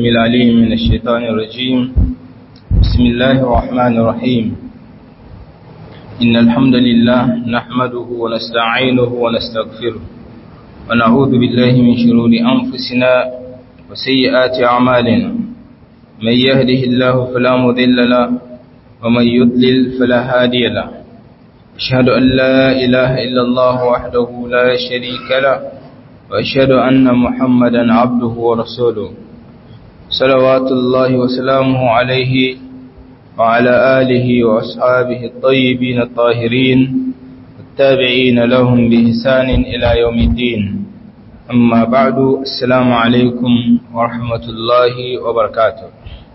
السميع العليم من الشيطان الرجيم بسم الله الرحمن الرحيم إن الحمد لله نحمده ونستعينه ونستغفره ونعوذ بالله من شرور أنفسنا وسيئات أعمالنا من يهده الله فلا مذل له ومن يضلل فلا هادي له أشهد أن لا إله إلا الله وحده لا شريك له وأشهد أن محمدا عبده ورسوله صلوات الله وسلامه عليه وعلى آله وأصحابه الطيبين الطاهرين والتابعين لهم بإحسان إلى يوم الدين أما بعد السلام عليكم ورحمة الله وبركاته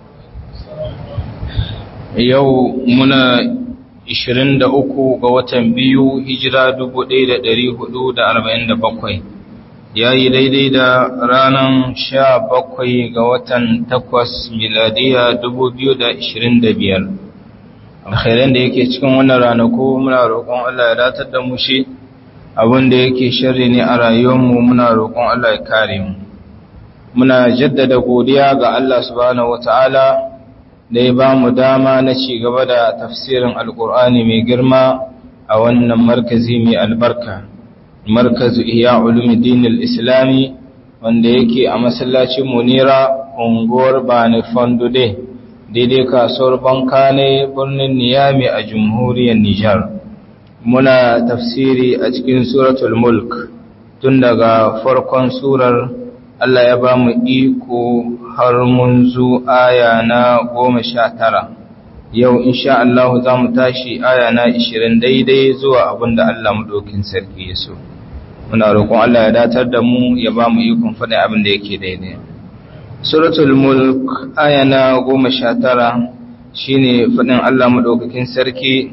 يومنا 23 ga watan biyu hijira 1447 ya yi daidai da ranar 17 ga watan 8 miladiya 2025 alkhairan da yake cikin wannan ranaku muna roƙon Allah ya datar da mu shi abinda yake sharri ne a rayuwarmu muna roƙon Allah ya kare mu muna jaddada godiya ga Allah subhanahu wataala da ya ba mu dama na ci gaba da tafsirin alkur'ani mai girma a wannan markazi mai albarka markazu iya ulumuddin islami wanda yake a masallacin munira unguwar bani fondude daidai kasuwar banka ne birnin niyami a jamhuriyar nijar muna tafsiri a cikin suratul mulk tun daga farkon surar Allah ya ba mu iko har mun zo aya na goma sha tara yau insha Allah za mu tashi aya na ishirin daidai zuwa abin da Allah maɗaukin sarki ya so muna roƙon Allah ya datar da mu ya ba mu ikon faɗin abin da yake daidai suratul mulk aya na goma sha tara shine faɗin Allah maɗaukakin sarki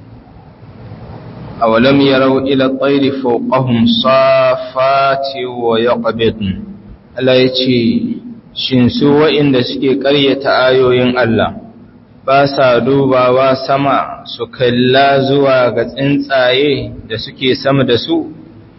أولم يروا إلى الطير فوقهم صافات ويقبضن Allah ya ce, Shin su wa'inda suke ƙaryata ayoyin Allah, ba sa dubawa sama su kalla zuwa ga tsuntsaye da suke sama da su,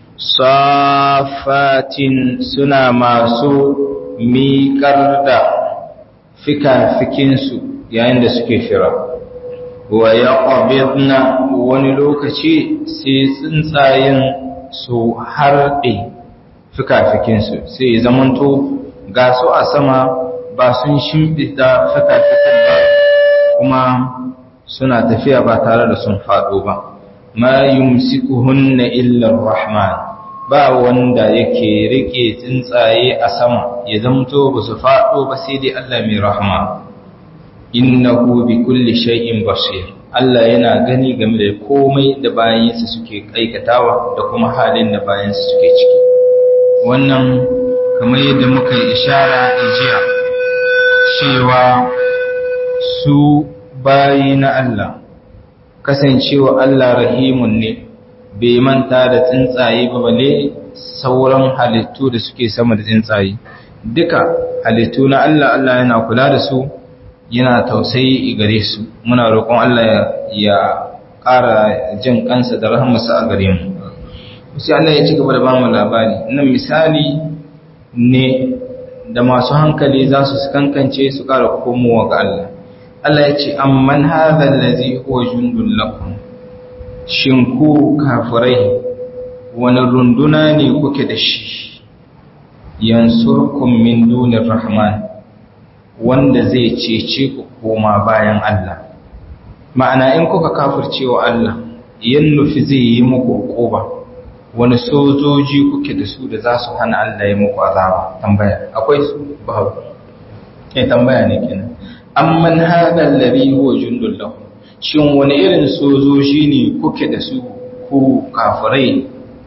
safatin suna masu miƙar da fika-fikinsu yayin da suke fira. Wa ya wani lokaci sai tsuntsayen su harɗe fikafikinsu sai zamanto ga su a sama ba sun shimfida fikafikin ba kuma suna tafiya ba tare da sun faɗo ba ma yumsikuhunna illa rahman ba wanda yake rike tsuntsaye a sama ya zamto ba su faɗo ba sai dai Allah mai rahma innahu bi kulli shay'in basir Allah yana gani game da komai da bayansa suke aikatawa da kuma halin da bayansa suke ciki wannan kamar yadda muka yi ishara jiya cewa su bayi na Allah kasancewa Allah rahimun ne bai manta da tsuntsaye ba bale sauran halittu da suke sama da tsuntsaye duka halittu na Allah Allah yana kula da su yana tausayi gare su muna roƙon Allah ya ƙara jin kansa da rahmarsa a gare mu sai Allah ya ci gaba da bamu labari nan misali ne da masu hankali za su kankance su ƙara komowa ga Allah Allah ya ce amman hadha allazi huwa jundul lakum shin ku kafirai wani runduna ne kuke da shi yansurkum min dunir rahman wanda zai cece ku koma bayan Allah ma'ana in kuka kafircewa Allah yan nufi zai yi muku ƙoba wani sojoji kuke da su da za su hana Allah ya muku azaba tambaya akwai su babu eh tambaya ne kenan amman hada alladhi huwa jundul lahu shin wani irin sojoji ne kuke da su ku kafirai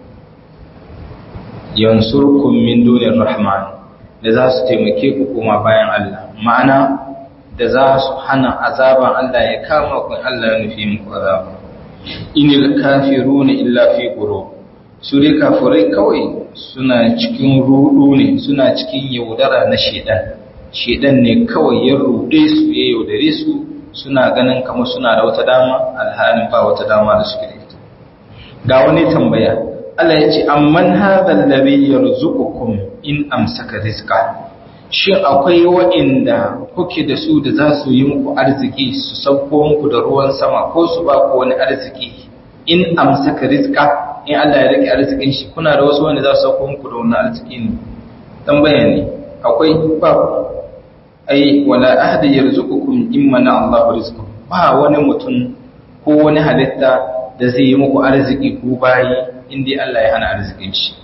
yansurkum min dunir rahman da za su taimake ku kuma bayan Allah ma'ana da za su hana azaban Allah ya kama ku Allah ya nufi muku azaba inil kafiruna illa fi ghurur su dai kafirai kawai suna cikin rudu ne suna cikin yaudara na shedan shedan ne kawai ya rude su ya yaudare su suna ganin kamar suna da wata dama alhalin ba wata dama da suke da ita ga wani tambaya Allah ya ce amman hadha alladhi yarzuqukum in amsaka rizqa shin akwai waɗanda kuke da su da za su yi muku arziki su sauko muku da ruwan sama ko su ba ku wani arziki in amsaka rizka in Allah ya rike arzikin shi kuna da wasu wanda za su sauko muku da wani arziki ne tambaya ne akwai ba ai wala ahad yarzuqukum imma na Allah rizqakum ba wani mutum ko wani halitta da zai yi muku arziki ku bayi indai Allah ya hana arzikin shi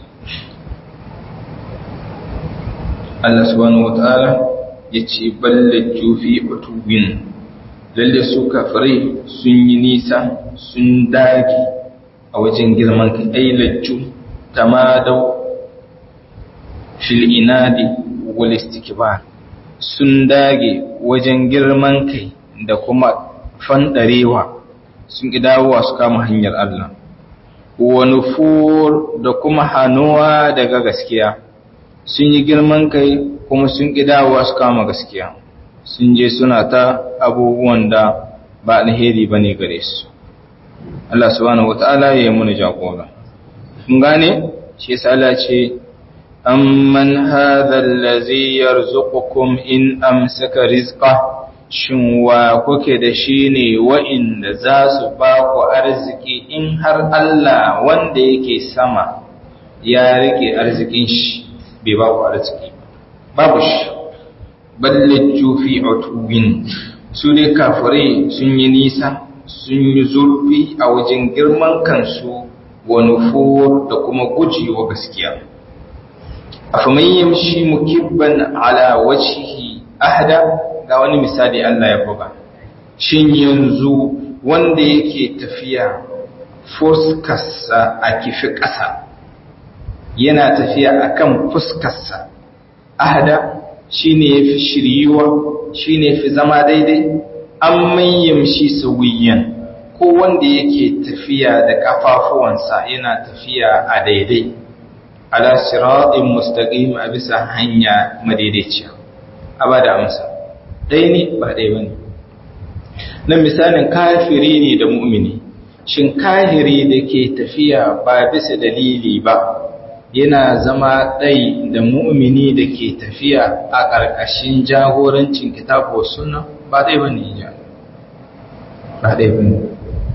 Allah subhanahu wataala yace ballaju fi utuwin lalle su kafirai sun yi nisa sun dage a wajen girman kai ai lajju tamadau fil inadi wal istikbar sun dage wajen girman kai da kuma fandarewa sun ki dawowa su kama hanyar Allah wa nufur da kuma hanuwa daga gaskiya sun yi girman kai kuma sun ki dawowa su kama gaskiya sun je suna ta abubuwan da ba alheri bane gare su Allah subhanahu wataala ya yi muna jagora kun gane shi yasa Allah ce amman hadha allazi yarzuqukum in amsaka rizqa shin wa kuke da shi ne wa'inda za su ba ku arziki in har Allah wanda yake sama ya rike arzikin shi bai ba ku arziki babu shi ballajju fi utuwin su dai kafirai sun yi nisa sun yi zurfi a wajen girman kansu wa nufur da kuma gujewa gaskiya afaman yamshi mukibban ala wajhihi ahda ga wani misali Allah ya buga shin yanzu wanda yake tafiya fuskarsa a kifi ƙasa yana tafiya akan fuskarsa ahda shine yafi shiryuwa shine yafi zama daidai an yamshi sawiyan ko wanda yake tafiya da kafafuwansa yana tafiya a daidai ala siratin mustaqim a bisa hanya madaidaiciya abada amsa ɗaya ne ba ɗaya bane nan misalin kafiri ne da mu'mini shin kahiri da ke tafiya ba bisa dalili ba yana zama ɗai da mu'mini da ke tafiya a ƙarƙashin jagorancin kitabu sunna ba ɗai ba ne ja ba ɗai ba ne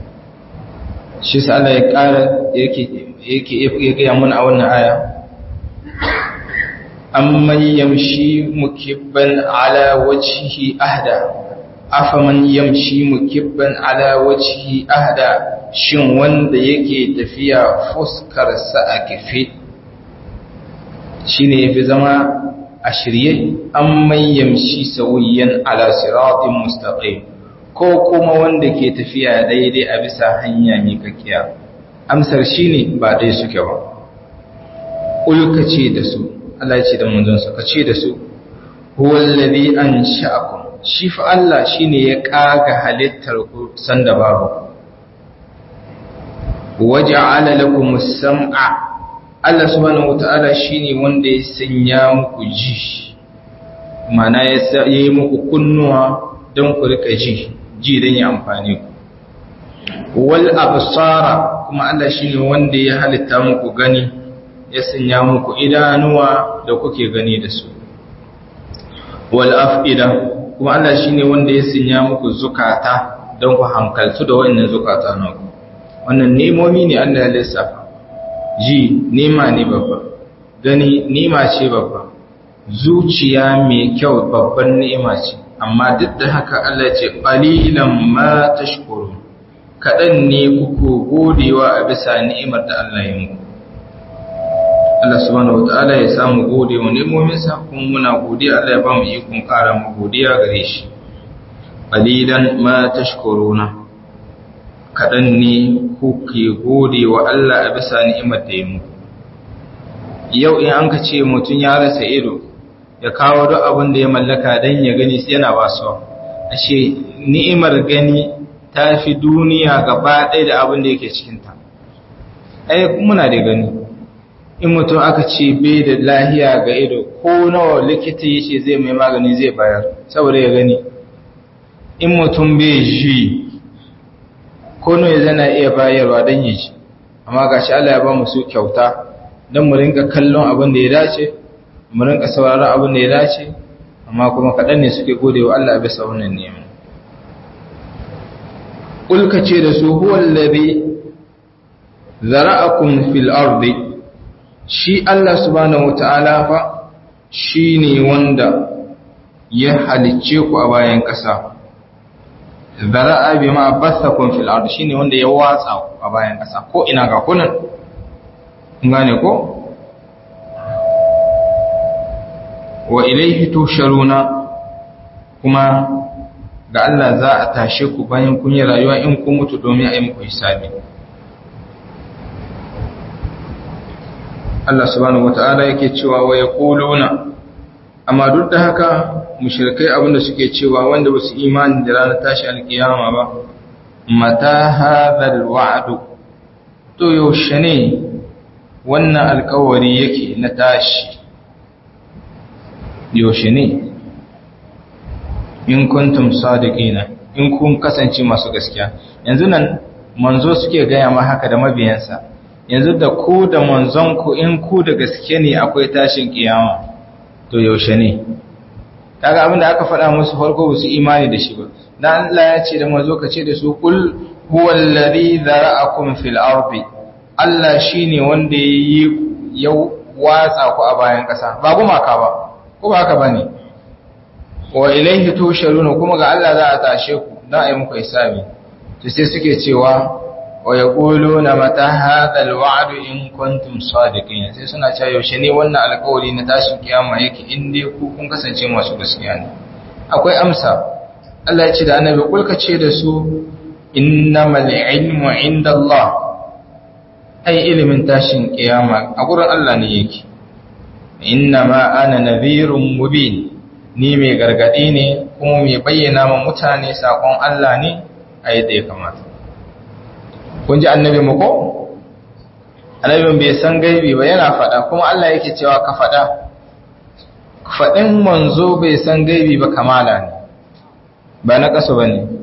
shi sa Allah ya ƙara yake ya gaya mun a wannan aya amman yamshi mukibban ala wajhihi ahda afaman yamshi mukibban ala wajhihi ahda shin wanda yake tafiya fuskarsa a kife shine yafi zama a shirye an mayyamshi sauyiyan ala siratin mustaqim ko kuma wanda ke tafiya daidai a bisa hanya mikakkiya amsar shine ba dai suke ba ulka ce da su Allah ya ce da manzon sa kace da su huwal ladhi ansha'akum shi fa Allah shine ya kaga halittar ku sanda babu waja'ala lakumus sam'a Allah subhanahu wata'ala shine wanda ya sanya muku ji mana ya yi muku kunnuwa don ku rika ji ji don ya amfani ku wal absara kuma Allah shine wanda ya halitta muku gani ya sanya muku idanuwa da kuke gani da su wal afida kuma Allah shine wanda ya sanya muku zukata don ku hankaltu da wannan zukata naku wannan nemomi ne Allah ya lissafa ji nema ne babba gani nema ce babba zuciya mai kyau babban ni'ima ce amma duk da haka Allah ce qalilan ma tashkurun kadan ne kuku godewa a bisa ni'imar da Allah ya muku Allah subhanahu wataala ya samu gode wa ni'imomin sa kuma muna godiya Allah ya ba mu ikon ƙara mu godiya gare shi qalilan ma tashkuruna kaɗan ne kuke gode wa Allah a bisa ni'imar da ya muku. Yau in an ka ce mutum ya rasa ido, ya kawo duk abin da ya mallaka don ya gani sai yana ba su. Ashe, ni'imar gani ta fi duniya gaba ɗaya da abin da yake cikinta. Ai, muna da gani. In mutum aka ce bai da lahiya ga ido, ko nawa likita ya ce zai mai magani zai bayar, saboda ya gani. In mutum bai ji kono ya zana iya bayarwa don yi ci amma ga shi Allah ya ba mu su kyauta don mu rinka kallon abin da ya dace mu rinka sauraron abin da ya dace amma kuma kaɗan ne suke gode wa Allah bisa wannan neman ƙulka ce da su huwallabi zara'akum fil ardi shi Allah subhanahu wata'ala fa shi ne wanda ya halicce ku a bayan ƙasa zara'a bi ma basakun fil ardi shi ne wanda ya watsa ku a bayan ƙasa ko ina ga kunan gane ko wa ilaihi tusharuna kuma ga Allah za a tashe ku bayan kun yi rayuwa in kun mutu domin a yi muku hisabi Allah subhanahu wata'ala yake cewa wa yaquluna amma duk da haka mushrikai abinda suke cewa wanda ba su imani da ranar tashi alkiyama ba mata hadhal wa'du to yaushe ne wannan alkawari yake na tashi yaushe ne in kuntum sadiqina in kun kasance masu gaskiya yanzu nan manzo suke gaya ma haka da mabiyansa yanzu da ku da manzon ku in ku da gaske ne akwai tashin kiyama to yaushe ne kaga abin da aka faɗa musu farko ba su imani da shi ba dan Allah ya ce da manzo ka ce da su kul huwal ladhi zara'akum fil ardi Allah shine wanda yayi ya watsa ku a bayan ƙasa ba gumaka ba ko ba haka bane wa ilaihi tusharuna kuma ga Allah za a tashe ku dan a yi muku hisabi to sai suke cewa wa yaquluna mata hadha alwa'd in kuntum sadiqin sai suna cewa yaushe ne wannan alƙawari na tashin kiyama yake in dai ku kun kasance masu gaskiya ne akwai amsa Allah ya ce da annabi kulka ce da su innamal ilmu indallah ai ilimin tashin kiyama a gurin Allah ne yake innama ana nadhirun mubin ni mai gargadi ne kuma mai bayyana ma mutane sakon Allah ne a yadda ya kamata kun ji annabi mu ko annabin bai san gaibi ba yana faɗa kuma Allah yake cewa ka faɗa faɗin manzo bai san gaibi ba kamala ne ba na ƙasa ba ne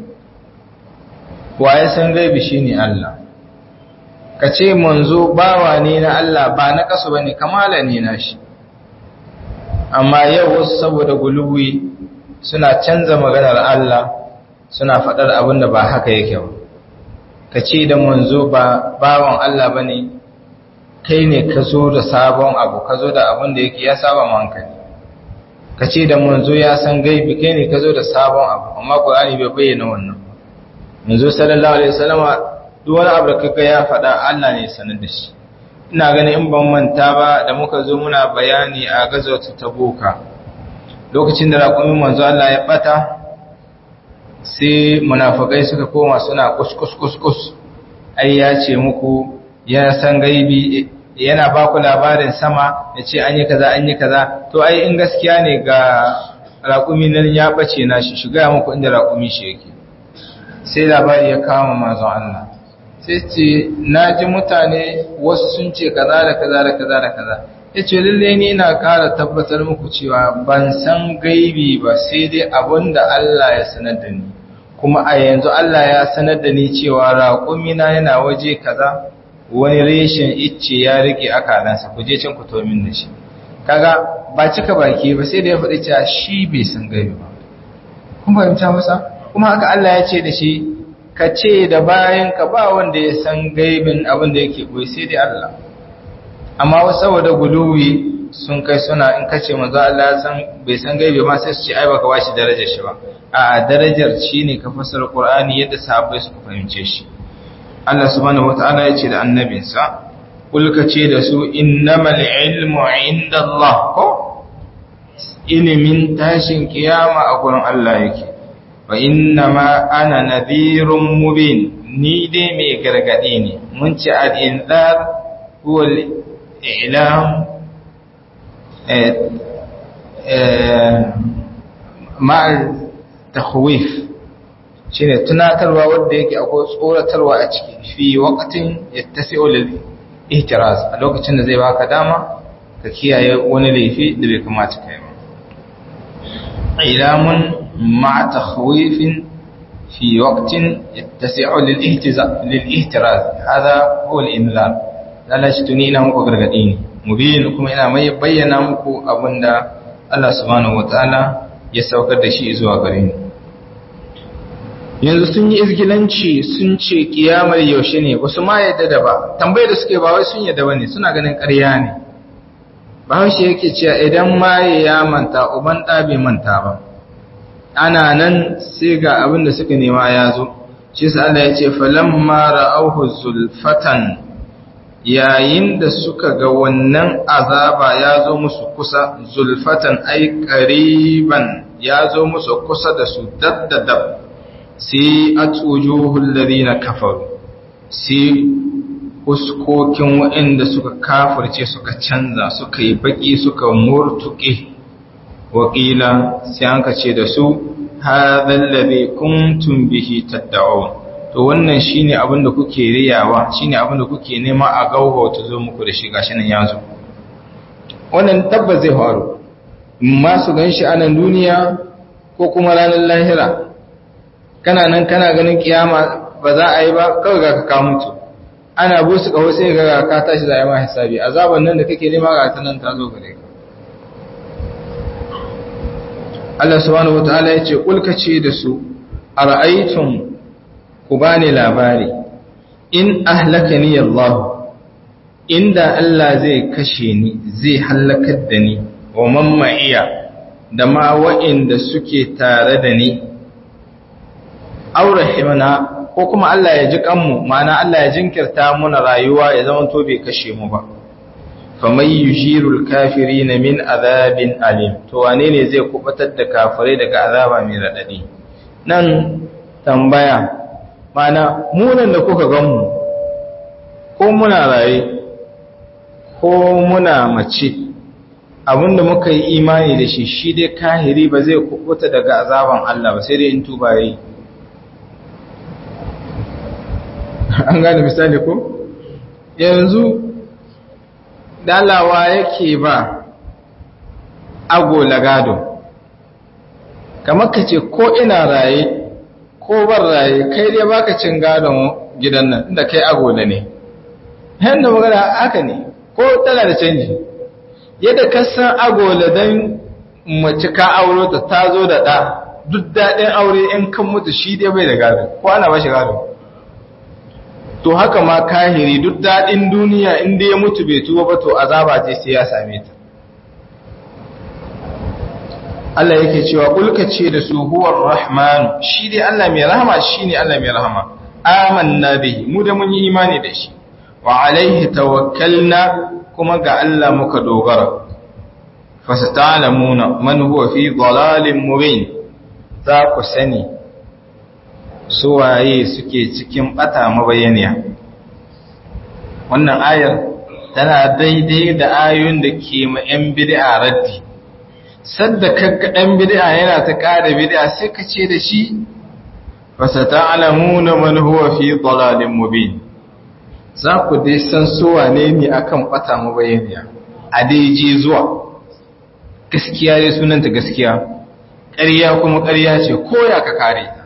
waye san gaibi shine Allah ka ce manzo bawa ne na Allah ba na ƙasa ba ne kamala ne na shi amma yau wasu saboda guluwi suna canza maganar Allah suna faɗar abin da ba haka yake ba ka ce da manzo ba bawan Allah ba ne kai ne ka zo da sabon abu ka zo da abin da yake ya saba hankali ka ce da manzo ya san gaibi kai ne ka zo da sabon abu amma Qur'ani bai bayyana wannan manzo sallallahu alaihi wasallama duk wani abu da kaga ya faɗa Allah ne sanar da shi ina ganin in ban manta ba da muka zo muna bayani a gazawatu tabuka lokacin da raƙumin manzo Allah ya bata sai munafikai suka koma suna kuskus kuskus ai ya ce muku ya san gaibi yana ba ku labarin sama ya ce an yi kaza an yi kaza to ai in gaskiya ne ga raƙumi nan ya bace na shi shiga muku inda raƙumi shi yake sai labari ya kama manzon Allah sai ce na ji mutane wasu sun ce kaza da kaza da kaza da kaza ya ce lalle ni ina ƙara tabbatar muku cewa ban san gaibi ba sai dai abin da Allah ya sanar da ni kuma a yanzu Allah ya sanar da ni cewa raƙumina yana waje kaza wani reshen icce ya rike akalansa ku je can ku tomin da shi kaga ba cika baki ba sai da ya faɗi cewa shi bai san gaibi ba kun fahimta masa kuma haka Allah ya ce da shi ka ce da bayan ka ba wanda ya san gaibin abin da yake boye sai dai Allah amma wasu saboda guluwi sun kai suna in ka ce manzo Allah ya san bai san gaibi ma sai su ce ai baka bashi darajar shi ba a darajar shine ka fassara Qur'ani yadda sahabbai suka fahimce shi Allah subhanahu wata'ala ya ce da annabinsa kulka ce da su innamal ilmu indallah ko ilimin tashin kiyama a gurin Allah yake wa innama ana nadhirun mubin ni dai mai gargadi ne mun ci al-inzar huwa al-i'lam ma'al takhwif shine tunatarwa wanda yake akwai tsoratarwa a ciki fi waqtin yattasi'u lil ihtiraz a lokacin da zai baka dama ka kiyaye wani laifi da bai kamata kai ba ilamun ma'a takhwifin fi waqtin yattasi'u lil ihtiraz lil ihtiraz hada huwa al-inzar lalashi tuni ina muku gargadi ne mubin kuma ina mai bayyana muku abinda Allah subhanahu wataala ya saukar da shi zuwa gare ni yanzu sun yi izgilanci sun ce kiyamar yaushe ne wasu ma yadda da ba tambayar da suke ba wai sun yadda bane suna ganin ƙarya ne bahaushe yake cewa idan maye ya manta uban ɗa bai manta ba ana nan sai ga abin da suka nema ya zo shi sa Allah ya ce falamma ra'awhu zulfatan yayin da suka ga wannan azaba ya zo musu kusa zulfatan ai qariban ya zo musu kusa da su daddadab sai atujuhul ladina kafaru sai huskokin waɗanda suka kafirce suka canza suka yi baki suka murtuke wakila sai an ce da su hadhal ladhi kuntum bihi tad'un to wannan shine abin da kuke riyawa shine abin da kuke nema a gauba ta zo muku da shi gashi nan yazo wannan tabbas zai faru ma su ganshi a nan duniya ko kuma ranar lahira kana nan kana ganin kiyama ba za a yi ba kawai ga ka mutu ana busu kawo sai ga ka tashi za a yi ma hisabi azaban nan da kake nema ga ta nan ta zo gare ka Allah subhanahu wataala yace kulka ce da su ara'aytum ku bani labari in ahlakani Allah inda Allah zai kashe ni zai halakar da ni wa man ma'iya da ma wa'inda suke tare da ni aurahimna ko kuma Allah ya ji kanmu ma'ana Allah ya jinkirta muna rayuwa ya zama to bai kashe mu ba faman yujirul kafirina min azabin alim to wane ne zai kubatar da kafirai daga azaba mai radadi nan tambaya mana munan da kuka gan mu ko muna raye ko muna mace abinda muka yi imani da shi shi dai kahiri ba zai kubuta daga azaban Allah ba sai dai in tuba yi an gane misali ko yanzu dalawa yake ba agola gado kamar ka ce ko ina raye ko ban raye kai dai baka cin gadon gidan nan inda kai agola ne yadda magana haka ne ko tana da canji yadda ka san agola don mace ka auro ta ta zo da ɗa duk daɗin aure in kan mutu shi dai bai da gado ko ana ba shi gado to haka ma kahiri duk daɗin duniya inda ya mutu bai tuba ba to azaba ce sai ya same ta Allah yake cewa kulka ce da su huwar rahmanu shi dai Allah mai rahama shi ne Allah mai rahama amanna bihi mu da mun yi imani da shi wa alaihi tawakkalna kuma ga Allah muka dogara fasata'lamuna man huwa fi dhalalin mubin za ku sani suwaye suke cikin bata mabayaniya wannan ayar tana daidai da ayoyin da ke ma 'yan bid'a raddi sadda kakka ɗan bid'a yana ta ƙara bid'a sai ka ce da shi fasata'lamuna man huwa fi dalalin mubin za ku dai san suwane ne akan bata mabayaniya a dai je zuwa gaskiya dai sunanta gaskiya ƙarya kuma ƙarya ce ko ya ka kare ta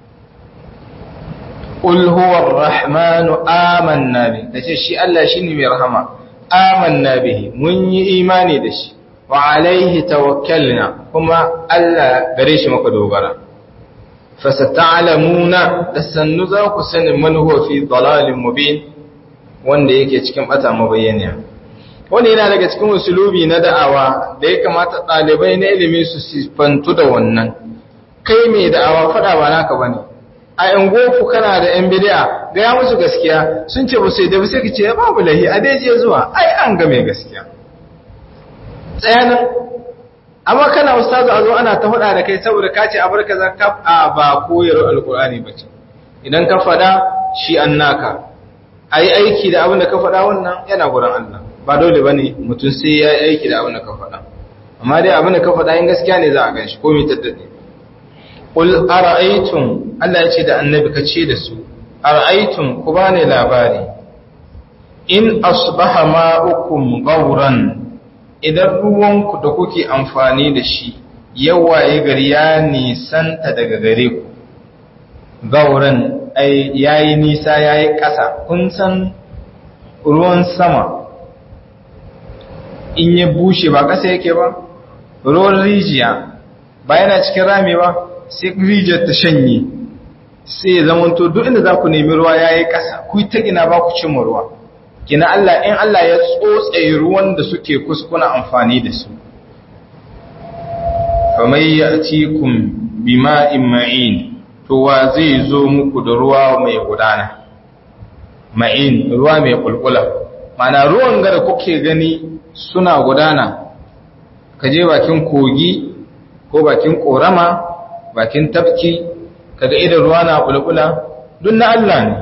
qul huwa ar-rahmanu amanna bi tace shi Allah shine mai rahama amanna bihi mun yi imani da shi wa alaihi tawakkalna kuma Allah gare shi muka dogara fasata'lamuna dasannu za ku sani man huwa fi dalalin mubin wanda yake cikin bata mabayyaniya wanda yana daga cikin usulubi na da'awa da ya kamata ɗalibai na ilimi su sifantu da wannan kai mai da'awa faɗa ba naka bane a yan gofu kana da yan bid'a ga ya musu gaskiya sun ce ba sai da sai kace babu lahi a dai je zuwa ai an ga mai gaskiya tsayanan amma kana ustazu a zo ana ta faɗa da kai saboda ka ce abarka zakka a ba koyar alqur'ani bace idan ka faɗa shi annaka ai aiki da abin da ka faɗa wannan yana gurin Allah ba dole bane mutum sai ya yi aiki da abin da ka faɗa amma dai abin da ka faɗa in gaskiya ne za a ganshi ko mai taddade qul ara'aytum Allah ya ce da annabi ka ce da su ara'aytum ku bani labari in asbaha ma'ukum gauran idan ruwanku da kuke amfani da shi yawaye gari ya nisanta daga gare ku gauran ya yi nisa ya yi ƙasa kun san ruwan sama in ya bushe ba ƙasa yake ba ruwan rijiya ba yana cikin rami ba sai rijiyar ta shanye sai ya zamanto duk inda za ku nemi ruwa ya yi ƙasa ku ta gina ba ku cimma ruwa gina Allah in Allah ya tsotse ruwan da suke kuskuna amfani da su famai ya cikun bima'in ma'in to wa zai zo muku da ruwa mai gudana ma'in ruwa mai kulkula mana ruwan da kuke gani suna gudana ka je bakin kogi ko bakin korama bakin tafki kaga idan ruwa na bulbula duk na Allah ne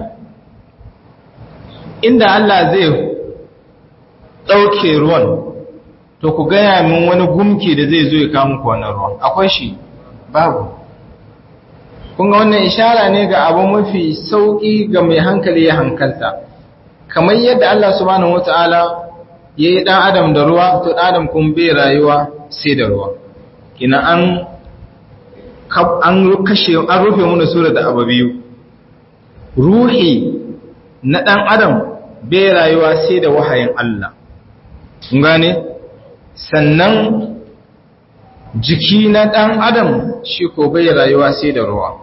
inda Allah zai ɗauke ruwan to ku gaya min wani gumki da zai zo ya kawo muku wannan ruwan akwai shi babu kun ga wannan ishara ne ga abu mafi sauƙi ga mai hankali ya hankalta kamar yadda Allah subhanahu wata'ala ya yi ɗan adam da ruwa to ɗan adam kun bai rayuwa sai da ruwa kina an an kashe an rufe mana sura da abu biyu ruhi na ɗan adam bai rayuwa sai da wahayin Allah kun gane sannan jiki na ɗan adam shi ko bai rayuwa sai da ruwa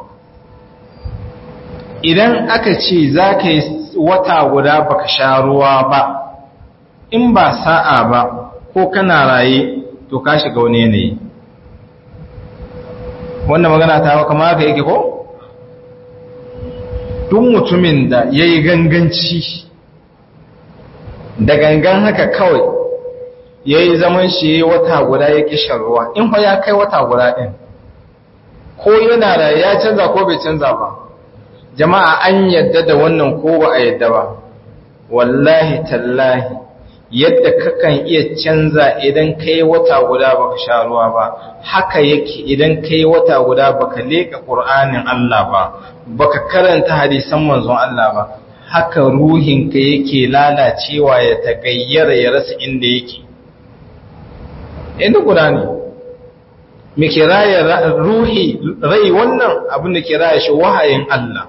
idan aka ce za ka yi wata guda baka sha ruwa ba in ba sa'a ba ko kana raye to ka shiga wani yanayi wannan magana ta kama haka yake ko? duk mutumin da ya yi ganganci da gangan haka kawai ya yi zaman shi wata guda ya kishin ruwa in fa ya kai wata guda ɗin ko yana da ya canza ko bai canza ba jama'a an yadda da wannan ko ba a yadda ba wallahi tallahi yadda kakan iya canza idan kai wata guda baka sha ruwa ba haka yake idan kai wata guda baka leka qur'anin Allah ba baka karanta hadisan manzon Allah ba haka ruhinka yake lalacewa ya tagayyara ya rasa inda yake inda guda ne me ke raya ruhi rai wannan abin da ke raya shi wahayin Allah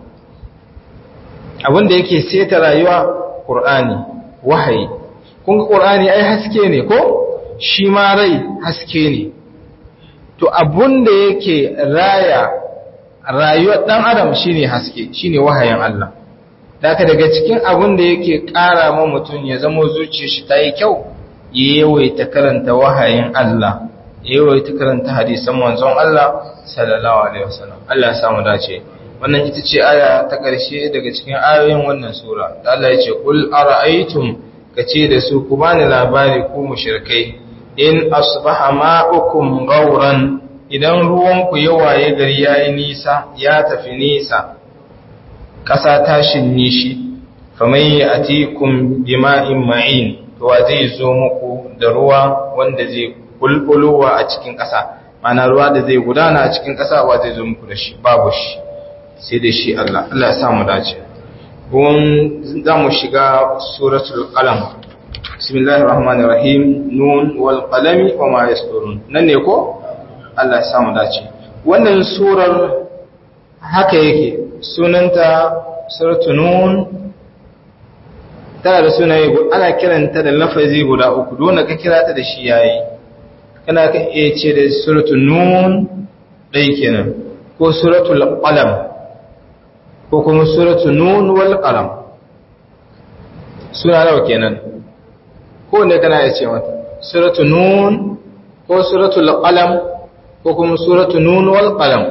abin da yake seta rayuwa Qur'ani wahayi kun ga Qur'ani ai haske ne ko shi ma rai haske ne to abun da yake raya rayuwar dan adam shine haske shine wahayin Allah daga daga cikin abun da yake ƙara ma mutum ya zama zuciyar shi ta yi kyau ya yawaita karanta wahayin Allah ya yawaita karanta hadisan manzon Allah sallallahu alaihi wasallam Allah ya samu dace wannan ita ce aya ta ƙarshe daga cikin ayoyin wannan sura da Allah ya ce qul ara'aytum kace da su ku bani labari ku mushrikai in asbaha ma'ukum gauran idan ruwan ku ya waye gari yayi nisa ya tafi nisa ƙasa ta shinne shi faman ya'tikum bima'in ma'in to wa zai zo muku da ruwa wanda zai bulbulowa a cikin ƙasa mana ruwa da zai gudana a cikin ƙasa wa zai zo muku da shi babu shi sai da shi Allah Allah ya sa mu dace gun za mu shiga suratul qalam bismillahir rahmanir rahim nun wal qalami wa ma yasturun nan ne ko Allah ya sa mu dace wannan surar haka yake sunanta suratul nun tana da sunaye ana kiranta da lafazi guda uku dole ka kira ta da shi yayi kana ka iya ce da suratul nun dai kenan ko suratul qalam ko kuma suratul nun wal qalam suna nawa kenan ko ne kana iya ce mata suratul nun ko suratul qalam ko kuma suratul nun wal qalam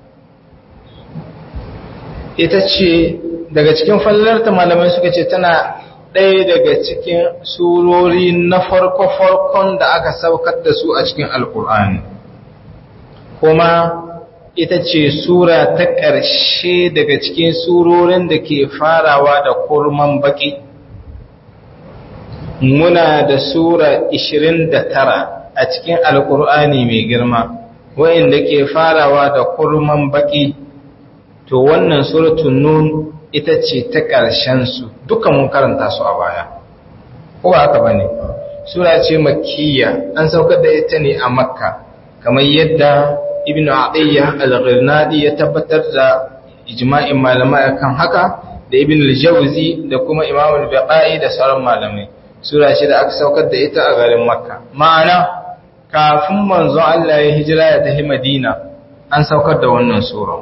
ita ce daga cikin fallarta malamai suka ce tana ɗaya daga cikin surori na farko-farkon da aka saukar da su a cikin alkur'ani kuma ita ce sura ta ƙarshe daga cikin surorin da ke farawa da kurman baƙi muna da sura 29 a cikin alkur'ani mai girma wa'inda ke farawa da kurman baƙi to wannan suratun nun ita ce ta ƙarshensu duka mun karanta su a baya ko ba haka bane sura ce makkiya an saukar da ita ne a makka kamar yadda ibnu atiyya al-ghirnadi ya tabbatar da ijma'in malamai kan haka da ibn al-jawzi da kuma imam al-baqai da sauran malamai sura ce da aka saukar da ita a garin makka ma'ana kafin manzon Allah ya hijira ya tafi Madina an saukar da wannan sura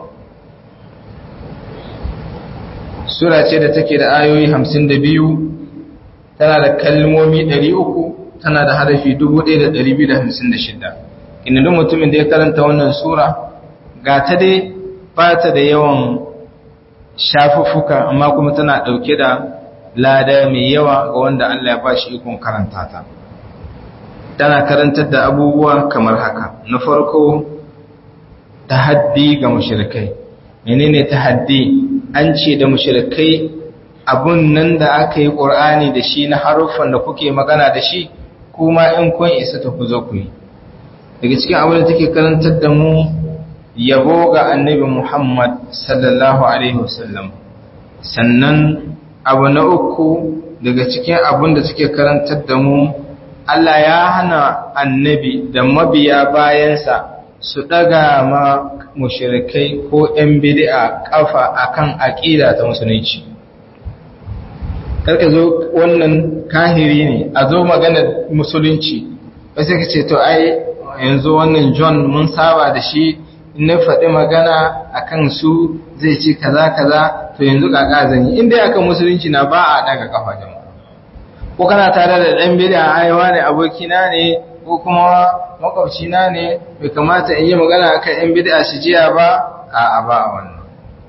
sura ce da take da ayoyi 52 tana da kalmomi 300 tana da harafi 1256 inda duk mutumin da ya karanta wannan sura ga ta dai ba ta da yawan shafuffuka amma kuma tana ɗauke da lada mai yawa ga wanda Allah ya ba shi ikon karanta ta tana karantar da abubuwa kamar haka na farko tahaddi ga mushrikai menene tahaddi an ce da mushrikai abun nan da aka yi qur'ani da shi na haruffan da kuke magana da shi kuma in kun isa ta ku zo ku yi daga cikin abin da take karantar da mu yabo ga annabi Muhammad sallallahu alaihi wasallam sannan abu na uku daga cikin abin da take karantar da mu Allah ya hana annabi da mabiya bayansa su daga ma mushrikai ko ‘yan bid'a kafa akan aƙida ta musulunci. Karka zo wannan kahiri ne, a zo magana musulunci, wasu ka ce, to ai, yanzu wannan John mun saba da shi, na faɗi magana akan su zai ce kaza kaza, to yanzu kaka zanyi, inda akan musulunci na ba a daga kafa jama'a. Ko kana tare da ɗan bid'a aiwa ne abokina ne, ko kuma makwabcina ne bai kamata in yi magana akan yan bid'a shi jiya ba a ba a wannan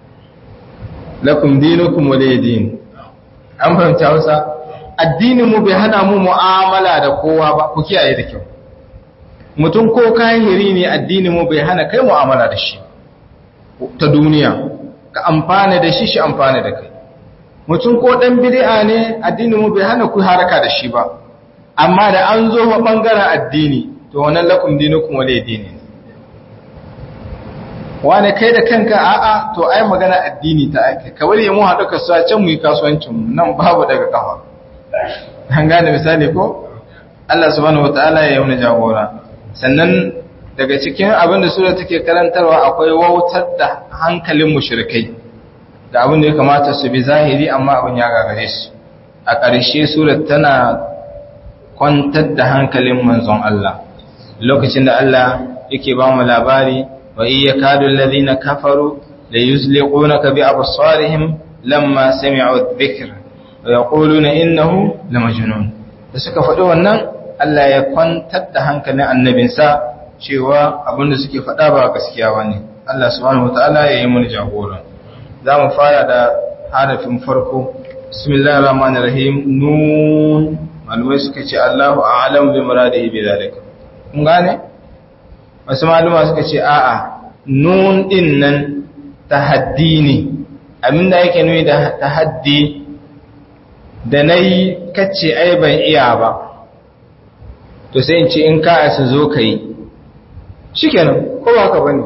lakum dinukum waliyadin an fahimta Hausa addinin mu bai hana mu mu'amala da kowa ba ku kiyaye da kyau mutum ko kahiri ne addinin mu bai hana kai mu'amala da shi ta duniya ka amfana da shi shi amfana da kai mutum ko dan bid'a ne addinin mu bai hana ku haraka da shi ba amma da an zo wa ɓangaren addini to wannan lakum dinukum wale dini wane kai da kanka a'a to ai magana addini ta ake kawai ya mu haɗu kasuwa can mu yi kasuwancin mu nan babu daga kafa an gane misali ko Allah subhanahu wataala ya yi wani jagora sannan daga cikin abin da sura take karantarwa akwai wautar da hankalin mushrikai da abin da ya kamata su bi zahiri amma abin ya gagare su a ƙarshe surat tana kwantar da hankalin manzon Allah lokacin da Allah yake ba mu labari wa iya kadu alladhina kafaru la yuzliqunaka bi absarihim lamma sami'u dhikr wa yaquluna innahu lamajnun da suka faɗi wannan Allah ya kwantar da hankalin annabinsa cewa abinda suke faɗa ba gaskiya bane Allah subhanahu wataala ya yi mun jagora za mu fara da harafin farko bismillahir rahmanir rahim nun malumai suka ce Allahu a'lam bi muradihi bi zalika kun gane wasu maluma suka ce a'a nun din nan tahaddi ne abinda yake nuni da tahaddi da nayi kace ai ban iya ba to sai in ce in ka asa zo kai shikenan ko ba ka bane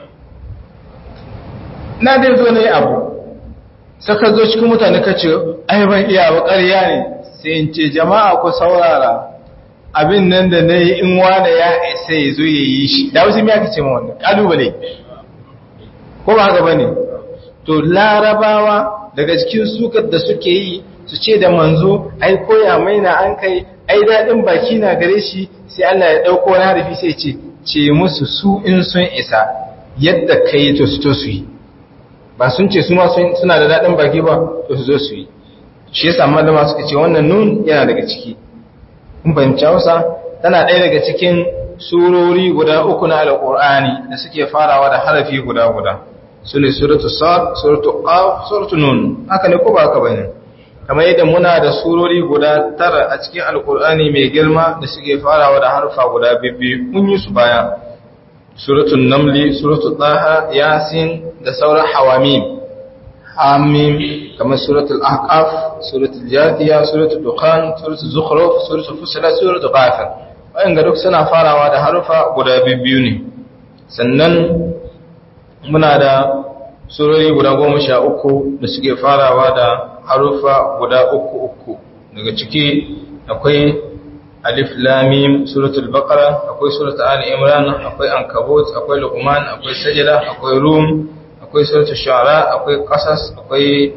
na dai zo ne abu saka zo cikin mutane kace ai ban iya ba ƙarya ne sai in ce jama'a ku saurara abin nan da na yi in wane ya isa ya zo ya yi shi da wasu miya ce ma wannan ƙalubale ko ba haka ba ne to larabawa daga cikin sukar da suke yi su ce da manzo ai koya mai na an kai ai daɗin baki na gare shi sai Allah ya ɗauko wani harafi sai ce ce musu su in sun isa yadda ka yi to su to su yi ba sun ce su ma suna da daɗin baki ba to su zo su yi shi yasa malama suka ce wannan nun yana daga ciki in fahimci Hausa tana ɗaya daga cikin surori guda uku na alƙur'ani da suke farawa da harafi guda guda su ne suratu sad suratu qaf suratu nun haka ne ko ba haka bane kamar yadda muna da surori guda tara a cikin alƙur'ani mai girma da suke farawa da harfa guda bibbi mun yi su baya suratul namli suratul taha yasin da sauran hawamim hamim kamar suratul ahqaf suratul jathiya suratul dukhan suratul zukhruf suratul fusilat suratul ghafir wayan ga duk suna farawa da harufa guda biyu ne sannan muna da surori guda goma sha uku da suke farawa da harufa guda uku uku daga ciki akwai alif lamim suratul baqara akwai suratul ali imran akwai ankabut akwai luqman akwai sajda akwai rum akwai suratul shu'ara akwai qasas akwai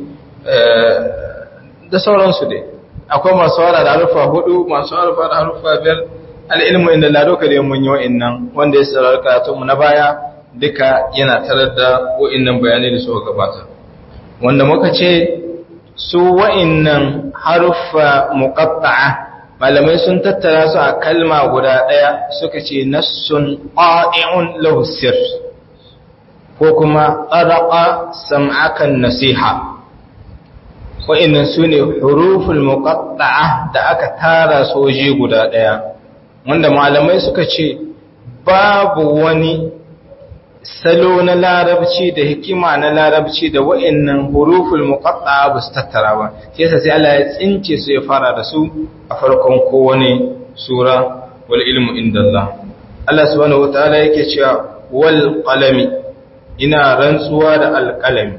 da sauransu dai akwai masu wara da harufa hudu masu harufa da harufa biyar al'ilmu inda ladoka da mun yi wa'innan wanda ya sarar karatunmu na baya duka yana tarar da wa'innan bayanai da suka gabata wanda muka ce su wa'innan haruffa muqatta'a malamai sun tattara su a kalma guda ɗaya suka ce nassun qa'i'un lahu sir ko kuma tsaraqa sam'akan nasiha wa'innan su ne huruful muqatta'a da aka tara soje guda ɗaya wanda malamai suka ce babu wani salo na larabci da hikima na larabci da wa'annan huruful muqatta'a ba su tattara ba sai yasa sai Allah ya tsince su ya fara da su a farkon kowane sura wal ilmu indallah Allah subhanahu wataala yake cewa wal qalami ina rantsuwa da alqalami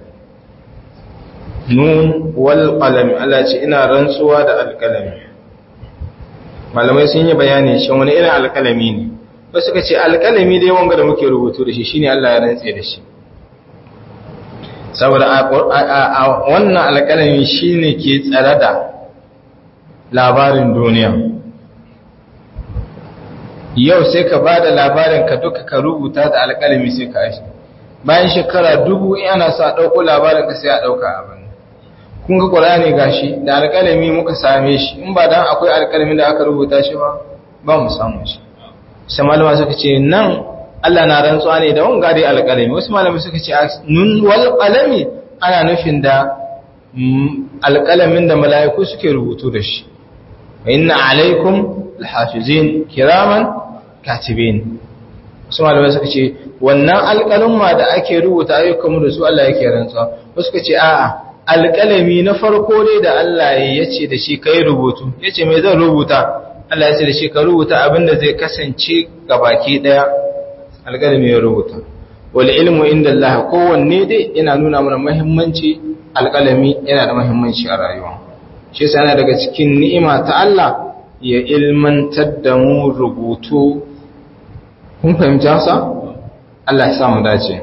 nun wal qalami Allah ce ina rantsuwa da alqalami malamai sun yi bayani shin wani irin alqalami ne ba suka ce alƙalami dai wanga da muke rubutu da shi shine Allah ya rantse da shi saboda a wannan alƙalami shine ke tsare da labarin duniya yau sai ka ba da labarin ka duka ka rubuta da alƙalami sai ka ashi bayan shekara dubu ana sa ɗauko labarin ka sai a ɗauka abin kun ga ƙwararri gashi da alƙalami muka same shi in ba dan akwai alƙalami da aka rubuta shi ba ba mu samu shi sai malama suka ce nan Allah na rantsuwa ne da wanga dai alƙalami wasu malama suka ce nun wal qalami ana nufin da alƙalamin da mala'iku suke rubutu da shi wa inna alaikum alhafizin kiraman katibin wasu malama suka ce wannan alƙalumma da ake rubuta ayyukan da su Allah yake rantsuwa wasu suka ce a'a alƙalami na farko dai da Allah ya ce da shi kai rubutu yace me zan rubuta Allah ya ce da shi ka rubuta abin da zai kasance ga baki daya alƙalami ya rubuta wal ilmu inda Allah kowanne dai yana nuna mana muhimmanci alƙalami yana da muhimmanci a rayuwa shi yasa yana daga cikin ni'ima ta Allah ya ilmantar da mu rubutu kun fahimci hasa Allah ya sa mu dace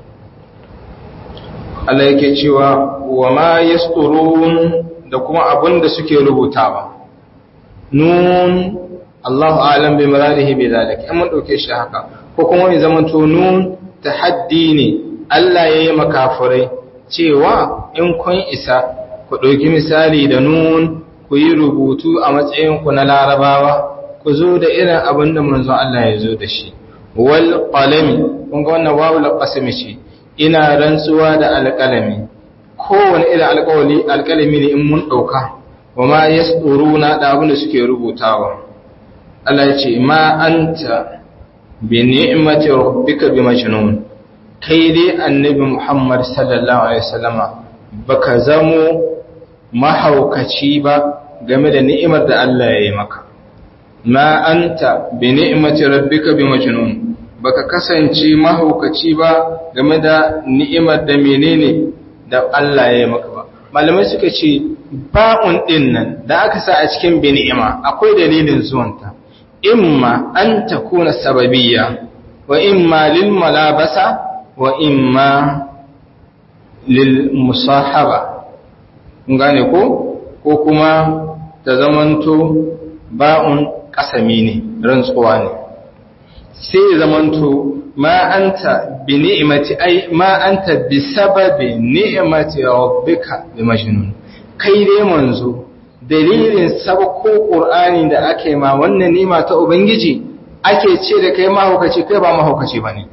Allah yake cewa wa ma yasturun da kuma abin da suke rubutawa nun Allahu alam bi muradihi bi zalik in mun dauke shi haka ko kuma mai zaman to nun tahaddi ne Allah yayi makafirai cewa in kun isa ku dauki misali da nun ku yi rubutu a matsayin ku na larabawa ku zo da irin abin da manzon Allah ya zo da shi wal qalami kun ga wannan wawul qasami ce ina rantsuwa da alqalami kowane irin alƙawali alƙalami ne in mun dauka wa ma yasturuna da abin da suke rubutawa Allah ya ce ma anta bi ni'mati rabbika bi majnun kai dai annabi Muhammad sallallahu alaihi wasallama baka zamo mahaukaci ba game da ni'imar da Allah ya yi maka ma anta bi ni'mati rabbika bi majnun baka kasance mahaukaci ba game da ni'imar da menene da Allah ya yi maka ba malamai suka ce ba'un din nan da aka sa a cikin bi ni'ima akwai dalilin zuwanta imma an takuna sababiyya wa imma lil malabasa wa imma lil musahaba gane ko ko kuma ta zamanto ba'un kasami ne rantsuwa ne sai zamanto ma anta bi ni'mati ai ma anta bi sababi ni'mati rabbika bi majnun kai dai manzo dalilin sabko qur'ani da ake ma wannan ni'ima ta ubangiji ake ce da kai mahaukaci kai ba mahaukaci bane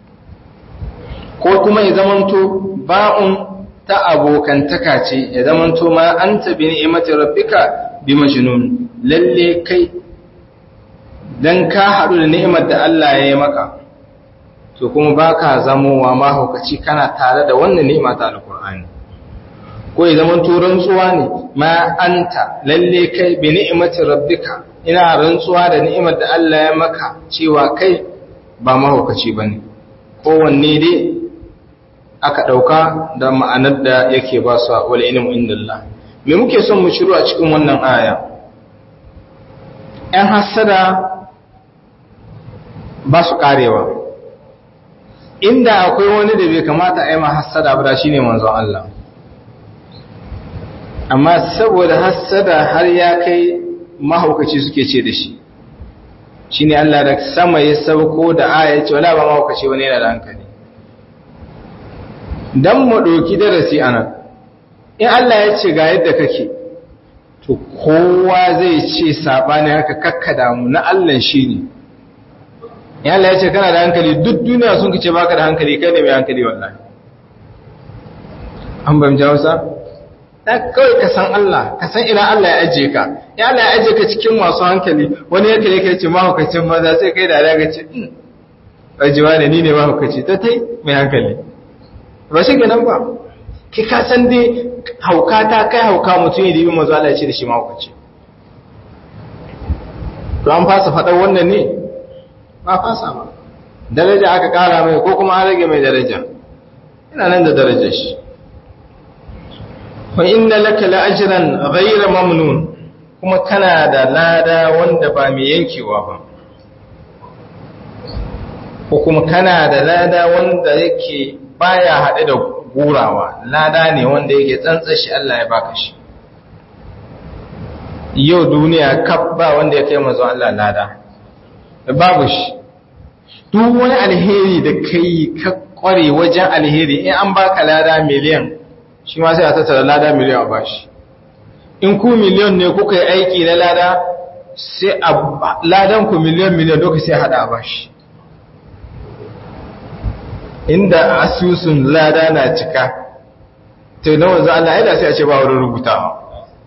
ko kuma ya zamanto ba'un ta abokantaka ce ya zamanto ma anta bi ni'mati rabbika bi majnun lalle kai dan ka haɗu da ni'imar da Allah ya yi maka to kuma baka zamowa mahaukaci kana tare da wannan ni'ima ta alqur'ani ko ya zaman to rantsuwa ne ma anta lalle kai bi ni'mati rabbika ina rantsuwa da ni'imar da Allah ya maka cewa kai ba mahaukaci bane kowanne dai aka ɗauka da ma'anar da yake ba su wal ilmu indallah me muke son mu shiru a cikin wannan aya ‘yan hassada ba su ƙarewa inda akwai wani da bai kamata a yi ma hassada ba shi ne manzon Allah amma saboda hassada har ya kai mahaukaci suke ce da shi shine Allah da sama ya sauko da aya ce wala ba ma kace wani yana da hankali dan mu doki darasi anan in Allah ya ce ga yadda kake to kowa zai ce sabani haka kakkada mu na Allah shine in Allah ya ce kana da hankali duk duniya sun kace baka da hankali kai ne mai hankali wallahi an ban jawsa dan kawai ka san Allah ka san ina Allah ya ajiye ka ya Allah ya ajiye ka cikin masu hankali wani yake yake ce mahaukacin maza sai kai da daga ce ajiwa ne ni ne mahaukaci ta tai mai hankali ba shi ganin ba ki ka san dai hauka ta kai hauka mutum ya dibi mazu Allah ya ce da shi mahaukaci to an fasa faɗar wannan ne ba fasa ba daraja aka ƙara mai ko kuma an rage mai daraja ina nan da darajar shi wa inna laka la'ajran ghayra mamnun kuma kana da lada wanda ba mai yankewa ba ko kuma kana da lada wanda yake baya haɗe da gurawa lada ne wanda yake tsantsashi Allah ya baka shi yau duniya kaf ba wanda ya kai mazo Allah lada babu shi duk wani alheri da kai ka kware wajen alheri in an baka lada miliyan shi ma sai a tattara lada miliyan a bashi in ku miliyan ne kuka yi aiki na lada sai a ladan ku miliyan miliyan duka sai hada a bashi inda asusun lada na cika to na wanzu Allah yana sai a ce ba wurin rubutawa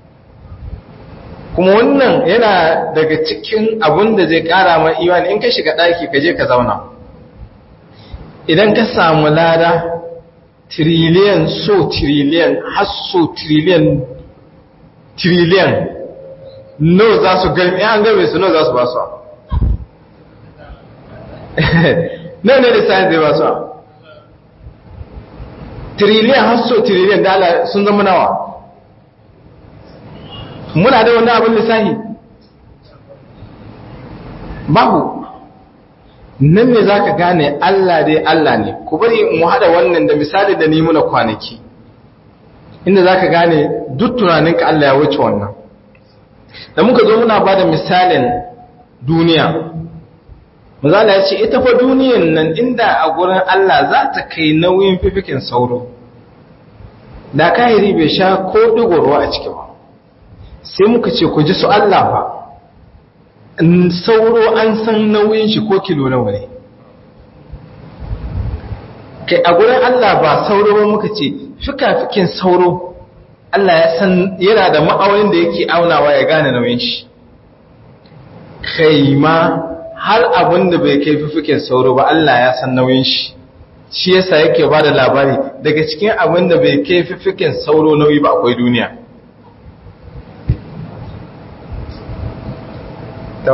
kuma wannan yana daga cikin abun da zai kara ma imani in ka shiga daki ka je ka zauna idan ka samu lada triliyan so triliyan har so triliyan triliyan no za su gami an game su no za su ba su no ne da sayan zai ba su triliyan har so triliyan dala sun zama nawa muna da wani abin lissahi babu nan ne za ka gane Allah dai Allah ne ku bari mu haɗa wannan da misali da ni muna kwanaki inda za ka gane duk tunaninka Allah ya wuce wannan da muka zo muna ba da misalin duniya mazala ya ce ita fa duniyan nan inda a gurin Allah za ta kai nauyin fifikin sauro da kahiri bai sha ko ɗigo ruwa a ciki ba sai muka ce ku ji su Allah ba sauro an san nauyin shi ko kilo nawa ne kai a gurin Allah ba sauro ba muka ce fikafikin sauro Allah ya san yana da ma'aunin da yake aunawa ya gane nauyin shi kai ma har abin da bai kai fifikin sauro ba Allah ya san nauyin shi shi yasa yake ba da labari daga cikin abin da bai kai fifikin sauro nauyi ba akwai duniya to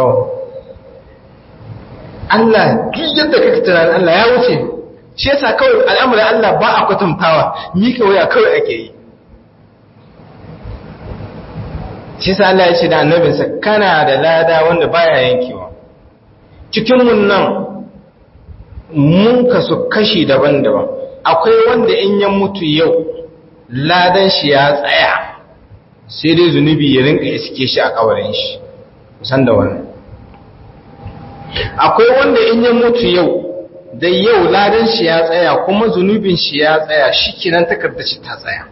Allah duk yadda kake tunanin Allah ya wuce shi yasa kawai al'amuran Allah ba a kwatantawa mika waya kawai ake yi shi yasa Allah ya ce da annabinsa kana da lada wanda baya yankewa cikin mun nan mun kasu kashi daban-daban akwai wanda in ya mutu yau ladan shi ya tsaya sai dai zunubi ya rinka iske shi a kawarin shi san da wannan akwai wanda in ya mutu yau da yau ladan shi ya tsaya kuma zunubin shi ya tsaya shi kinan takardar shi ta tsaya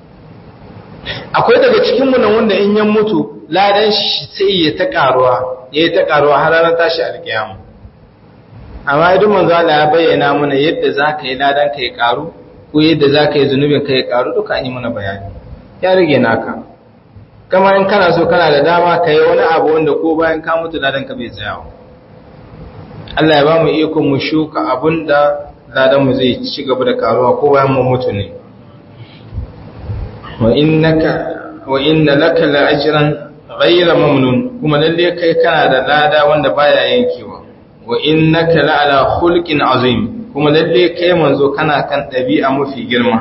akwai daga cikin nan wanda in ya mutu ladan shi sai ya ta karuwa ya ta karuwa har ranar tashi alkiyama amma idan manzo Allah ya bayyana mana yadda zaka yi ladan ka ya karu ko yadda zaka yi zunubin ka ya karu duka an yi mana bayani ya rage naka kama in kana so kana da dama ka yi wani abu wanda ko bayan ka mutu ladan ka bai tsayawa Allah ya ba mu iko mu shuka abun da ladan mu zai ci gaba da karuwa ko bayan mu mutu ne wa innaka wa inna laka la ajran ghayra mamnun kuma lalle kai kana da lada wanda baya yankewa wa innaka la ala khulqin azim kuma lalle kai manzo kana kan dabi'a mafi girma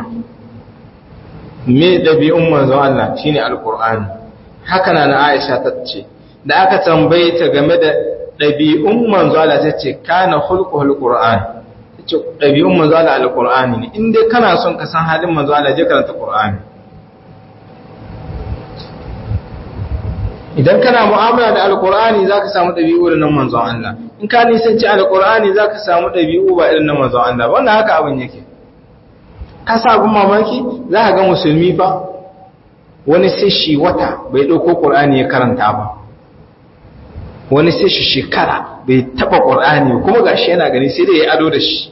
me dabi'un manzo Allah shine alqur'ani haka na na Aisha ta ce da aka tambaye ta game da ɗabi'un manzo Allah ta ce kana hulquhul qur'an tace ɗabi'un manzo Allah alqur'ani ne in dai kana son ka san halin manzo Allah je karanta qur'ani idan kana mu'amala da alkur'ani za ka samu ɗabi'u irin na manzon Allah in ka nisanci alkur'ani za ka samu ɗabi'u ba irin na manzon Allah wannan haka abin yake ka sa abin mamaki za ka ga musulmi fa wani sai shi wata bai ɗauko ƙur'ani ya karanta ba wani sai shi shekara bai taɓa ƙur'ani kuma ga shi yana gani sai dai ya ado da shi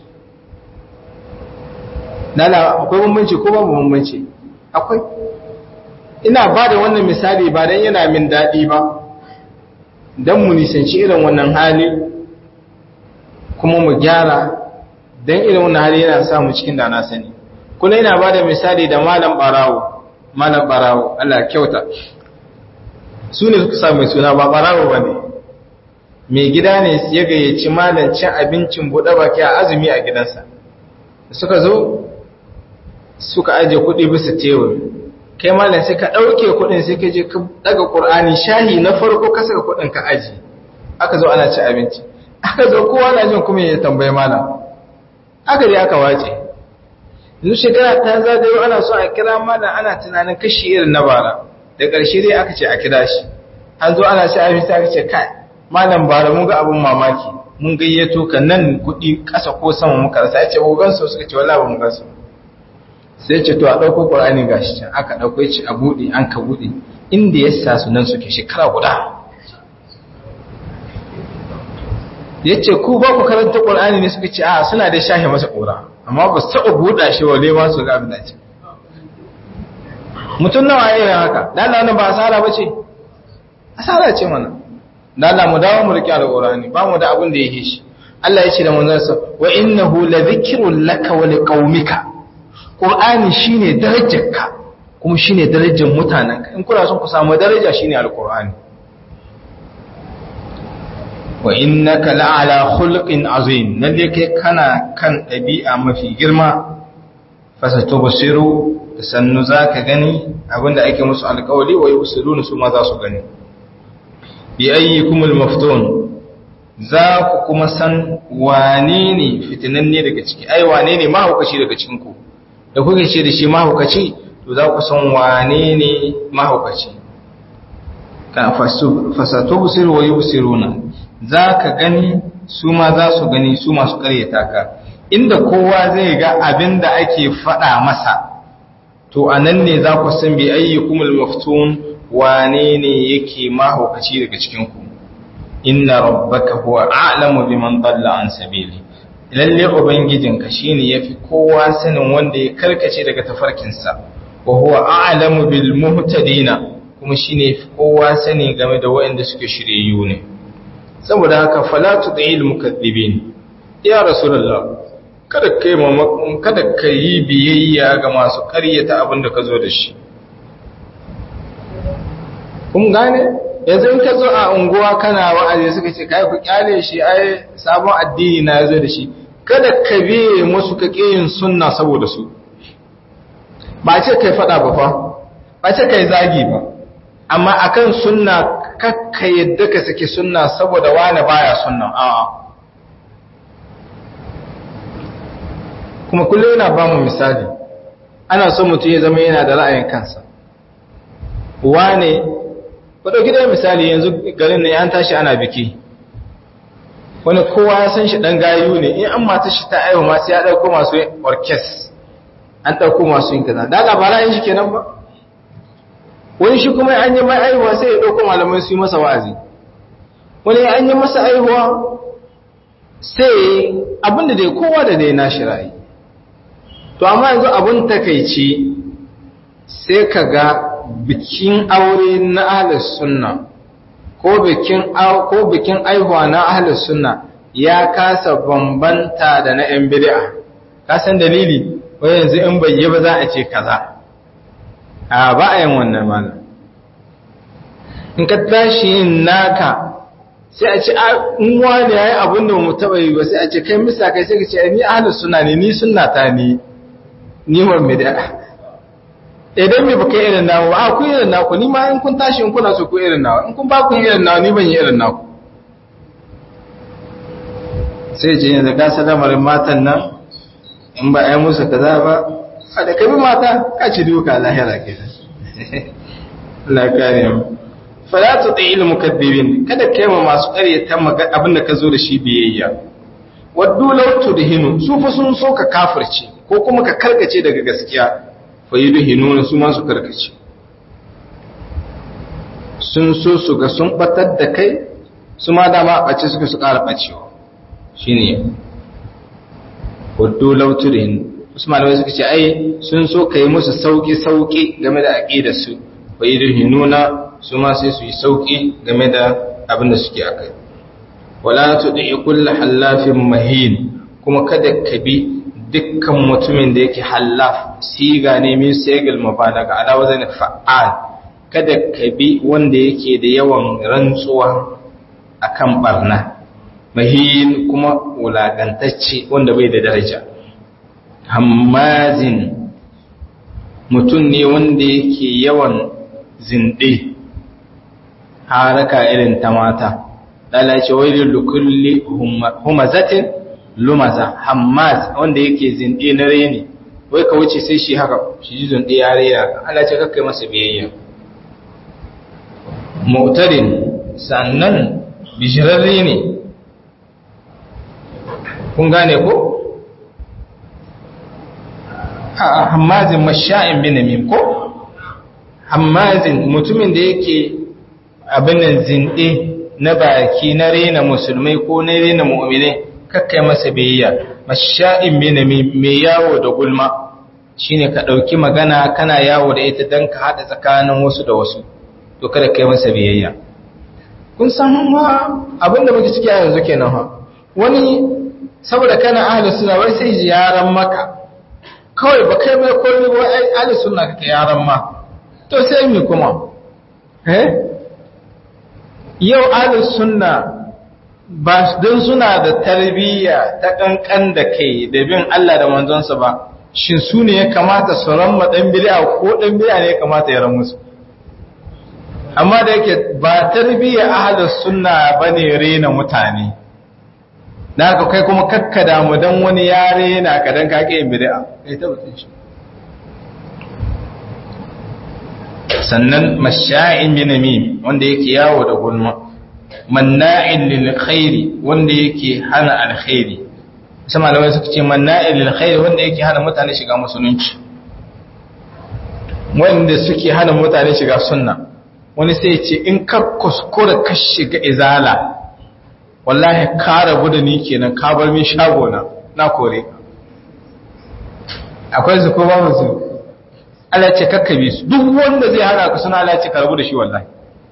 Lala akwai bambanci ko babu bambanci akwai ina ba da wannan misali ba don yana min daɗi ba don mu nisanci irin wannan hali kuma mu gyara don irin wannan hali yana samu cikin da na sani kuna yana ba da misali da malam barawo malam barawo Allah kyauta su ne suka samu suna ba barawo ba ne mai gida ne ya gayyaci malam cin abincin buɗe baki a azumi a gidansa suka zo suka aje kuɗi bisa tebur kai malam sai ka ɗauke kuɗin sai ka je ka daga ƙur'ani shahi na farko ka saka kuɗin ka aji aka zo ana ci abinci aka zo kowa na jin kuma ya tambayi malam aka je aka wace yanzu shekara ta zagayo ana so a kira malam ana tunanin kashi irin na bara da ƙarshe dai aka ce a kira shi an zo ana ci abinci aka ce kai malam bara mun ga abin mamaki mun gayyato ka nan kuɗi ƙasa ko sama muka rasa ya ce ba gansu suka ce wala ba mu gansu sai ce to a ɗauko ƙwarani ga shi can aka ɗauko ya ce a buɗe an ka buɗe inda ya sa su nan suke shekara guda ya ce ku ba ku karanta ƙwarani ne suka ce a suna da shahe masa ƙura amma ba su taɓa buɗa shi wa ma su ga abin da ce mutum nawa ya yi haka dala wani ba asara ba ce asara ce mana dala mu dawo mu riƙe alƙurani ba mu da abin da ya yi shi Allah ya ce da manzansa wa innahu la dhikrun laka wa liqaumika Ƙur'ani shi ne darajarka kuma shi ne darajar mutanenka in kuna son ku samu daraja shi ne alƙur'ani wa innaka la'ala khulqin azim lalle kai kana kan ɗabi'a mafi girma fasato basiru da sannu za ka gani abinda ake musu alƙawali wa yusiru su ma za su gani bi ayyikumul maftun za ku kuma san wane ne fitinanne daga ciki ai wane ne mahaukaci daga cikin ku da kuke ce da shi mahaukaci to za ku san wane ne mahaukaci ka fasatu busir wa yubsiruna za ka gani su ma za su gani su masu karyata ka inda kowa zai ga abin da ake faɗa masa to a nan ne za ku san bi ayyukumul maftun wane ne yake mahaukaci daga cikinku inna rabbaka huwa a'lamu biman dalla an sabili lalle ubangijinka shine yafi kowa sanin wanda ya karkace daga tafarkinsa wa huwa a'lamu bil muhtadina kuma shine yafi kowa sani game da waɗanda suke shiryayyu ne saboda haka fala tudil mukaththibin ya rasulullah kada kai mamakon kada kai biyayya ga masu ƙaryata abin da ka zo da shi kun gane yanzu in ka zo a unguwa kana wa'azi suka ce kai ku kyale shi ai sabon addini na zo da shi kada ka biye musu ka kiyin sunna saboda su ba ce kai fada ba fa ba ce kai zagi ba amma akan sunna kakka yadda ka saki sunna saboda wani baya sunna a'a kuma kullum yana ba mu misali ana so mutum ya zama yana da ra'ayin kansa wane ku ɗauki da misali yanzu garin ne an tashi ana biki wani kowa ya san shi ɗan gayu ne in an mata shi ta aiwa masu ya ɗauko masu orkes an ɗauko masu yin kaza da labara yin shi kenan ba wani shi kuma an yi mai aihuwa sai ya ɗauko malamai su yi masa wa'azi wani an yi masa aihuwa sai abinda dai kowa da dai na shi ra'ayi to amma yanzu abin takaici sai ka ga bikin aure na ahlus sunna ko bikin ko bikin aihuwa na ahlus sunna ya kasa bambanta da na yan bid'a ka san dalili wai yanzu in bai yi ba za a ce kaza a ba a yin wannan malam in ka tashi yin naka sai a ce in wani yayi abin da mu taba yi ba sai a ce kai misa kai sai ka ce ni ahlus sunna ne ni sunna ta ni ni mun bid'a idan me baka irin nawo a ku irin naku ni ma in kun tashi in kuna so ku irin nawo in kun ba ku irin nawo ni ban yi irin naku sai ce yanzu ka sadamarin matan nan in ba ai musu kaza ba a da kabi mata ka ci duka lahira ke Allah kare mu fala tuti'il mukaththibin kada kai ma masu ƙaryata abin da ka zo da shi biyayya waddu law tudhinu su fa sun so ka kafirce ko kuma ka karkace daga gaskiya fa yudhinu su ma su karkace sun so su ga sun batar da kai su ma dama a ɓace suka su ƙara ɓacewa shi ne hudu lauturin wasu malamai suka ce ai sun so ka yi musu sauƙi-sauƙi game da aƙida su ba yi nuna su ma sai su yi sauƙi game da abin da suke a kai wala tu ɗi kulla hallafin mahin kuma kada ka bi dukkan mutumin da yake hallaf siga ne min segal mabalaga ala wazan fa'al kada ka bi wanda yake da yawan rantsuwa akan barna mahin kuma wulagantacce wanda bai da daraja hammazin mutum ne wanda yake yawan zinde haraka irin ta mata lalace wailin lukulli humazatin lumaza hammaz wanda yake zinde na reni wai ka wuce sai shi haka shi ji zinde ya rera Allah ce kakkai masa biyayya mu'tarin sannan bishirarre ne kun gane ko hammazin masha'in binamim ko hammazin mutumin da yake abin nan zinde na baki na rena musulmai ko na rena mu'minai kakkai masa biyayya masha'in binamim mai yawo da gulma shine ka dauki magana kana yawo da ita dan ka hada tsakanin wasu da wasu to kada kai masa biyayya kun san ma abinda muke ciki a yanzu kenan ha wani saboda kana ahlus sunna wai sai ziyaran maka kawai ba kai mai komai ba ai ahlus sunna kake yaran ma to sai mi kuma eh yau ahlus sunna ba don suna da tarbiyya ta kankan da kai da bin Allah da manzonsa ba shin su ne ya kamata su ramma dan bid'a ko dan bid'a ne ya kamata ya ran musu amma da yake ba tarbiyya ahlus sunna bane rena mutane da haka kai kuma kakkada mu dan wani ya rena ka dan ka ke bid'a kai tabbatin shi sannan masha'in binamim wanda yake yawo da gulma manna'in lil khairi wanda yake hana alkhairi sai malamai suka ce manna'in lil khairi wanda yake hana mutane shiga musulunci wanda suke hana mutane shiga sunna wani sai ce in ka kuskura ka shiga izala wallahi ka rabu da ni kenan ka bar min shago na na kore akwai su ko ba su Allah ce kakkabe su duk wanda zai hana ka suna Allah ce ka rabu da shi wallahi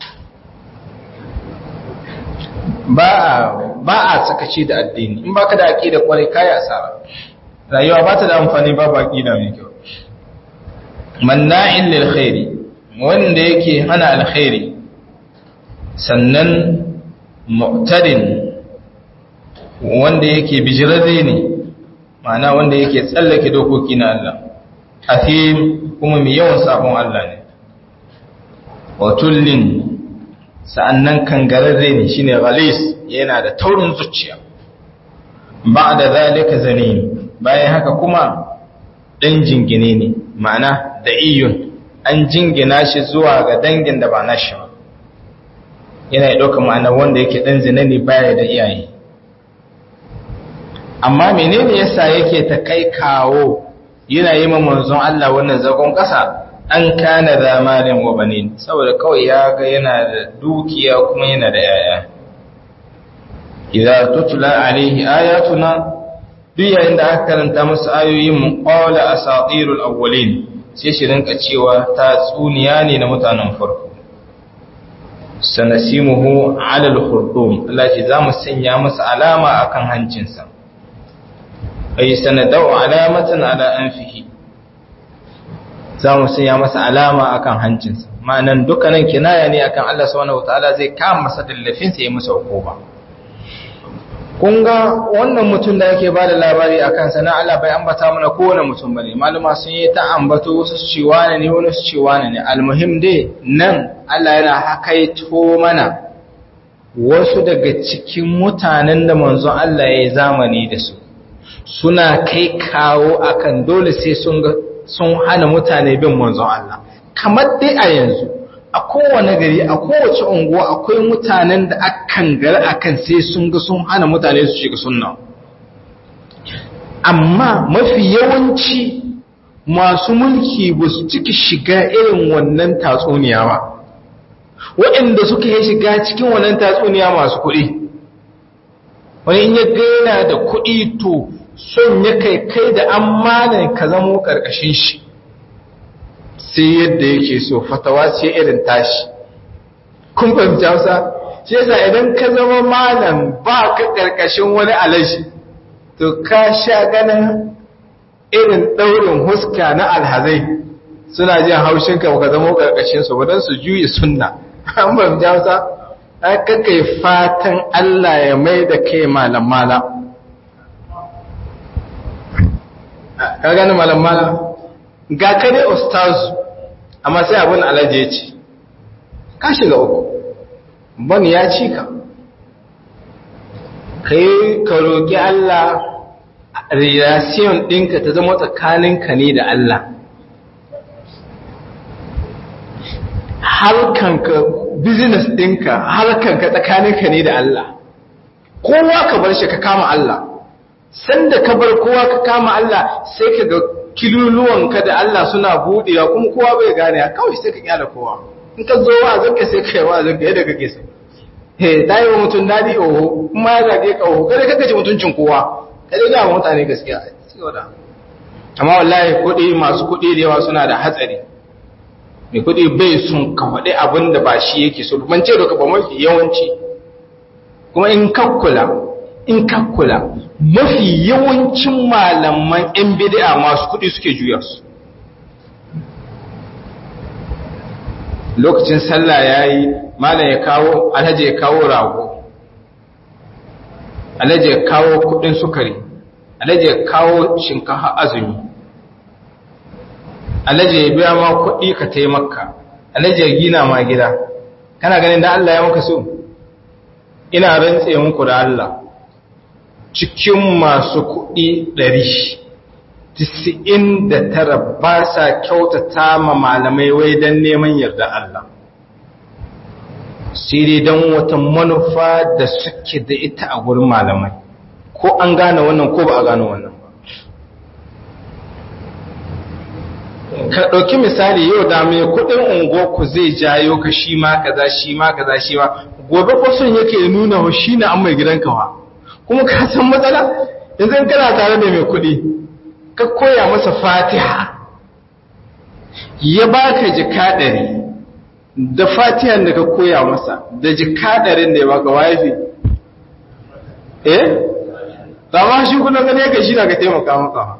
ba ba a sakaci da addini in baka da aqida kwarai kai asara rayuwa ba ta da amfani ba ba aqida mai kyau manna'in lil khairi wanda yake hana alkhairi sannan mu'tadin wanda yake bijirarre ne ma'ana wanda yake tsallake dokoki na Allah afim kuma mai yawan sabon Allah ne watullin sa'annan kangararre ne shine ghalis yana da taurin zuciya ba'da zalika zanin bayan haka kuma dan jingine ne ma'ana da iyun an jingina shi zuwa ga dangin da ba nashi ba yana ya ɗauka ma'ana wanda yake ɗan zina ne baya da iyaye amma menene yasa yake ta kai kawo yana yi ma manzon Allah wannan zagon ƙasa an kana da malin wa banin saboda kawai ya ga yana da dukiya kuma yana da yaya idza tutla alaihi ayatuna duk yayin da aka karanta masa ayoyin mu qala asatirul awwalin sai shi rinka cewa ta tsuniya ne na mutanen farko sanasimuhu ala al-khurdum Allah ce zamu sanya masa alama akan hancinsa ay sanadau alamatan ala anfihi zamu sanya masa alama akan hancinsa ma'anan dukkanin kinaya ne akan Allah subhanahu wataala zai kama masa dallafin sa ya masa hukuma kun ga wannan mutum da yake bada labari akan sana Allah bai ambata mana kowane mutum bane malama sun yi ta ambato wasu su ce wane ne wani su ce wane ne almuhim dai nan Allah yana hakaito mana wasu daga cikin mutanen da manzon Allah ya yi zamani da su suna kai kawo akan dole sai sun ga sun hana mutane bin manzon Allah kamar dai a yanzu a kowane gari a kowace unguwa akwai mutanen da akan gari akan sai sun ga sun hana mutane su shiga sunna amma mafi yawanci masu mulki ba su ciki shiga irin wannan tatsuniya ba waɗanda suka yi shiga cikin wannan tatsuniya masu kuɗi wani in ya gaina da kuɗi to son ya kai kai da an ka zamo ƙarƙashin shi sai yadda yake so fatawa ce irin tashi kun fahimci hausa shi yasa idan ka zama malam ba ka ƙarƙashin wani alashi to ka sha ganin irin ɗaurin huska na alhazai suna jin haushinka ba ka zama ƙarƙashinsu ba don su juye sunna an fahimci hausa aka kai fatan Allah ya mai da kai malam malam ka gani malam malam ga ka ne ustazu amma sai abin alaje ya ce ka shiga uku ban ya ci ka ka yi ka roƙi Allah relation ɗinka ta zama tsakaninka ne da Allah harkanka business ɗinka harkanka tsakaninka ne da Allah kowa ka bar shi ka kama Allah sanda ka bar kowa ka kama Allah sai ka ga kiluluwanka da Allah suna buɗewa kuma kowa bai gane a kawai sai ka kyala kowa in ka zo wa zanka sai ka yi wa zanka yadda kake so he da yi wa mutum daɗi oho kuma ya zage ka oho kada kaka ci mutuncin kowa kada ga mutane gaskiya amma wallahi kuɗi masu kuɗi da yawa suna da hatsari mai kuɗi bai sun ka faɗi abin da ba shi yake so ban ce doka ba mafi yawanci kuma in kakkula in kakkula mafi yawancin malaman yan bid'a masu kuɗi suke juya su lokacin sallah yayi malam ya kawo alhaji ya kawo rago alhaji ya kawo kuɗin sukari alhaji ya kawo shinkafa azumi alhaji ya biya ma kuɗi ka taimaka alhaji ya gina ma gida kana ganin da Allah ya maka so ina rantse muku da Allah cikin masu kuɗi ɗari tisa'in da tara ba sa kyautata ma malamai wai don neman yarda Allah sai dai don wata manufa da suke da ita a gurin malamai ko an gane wannan ko ba a gane wannan ka ɗauki misali yau da mai kuɗin unguwarku zai jayo ka shi ma kaza shi ma kaza shi ma gobe ko son yake nuna wa shi na an mai gidanka wa kuma ka san matsala yanzu kana tare da mai kuɗi ka koya masa fatiha ya baka jika ɗari da fatihan da ka koya masa da jika ɗarin da ya baka wafi eh ma shi kuna gane ka shi na ka taimaka maka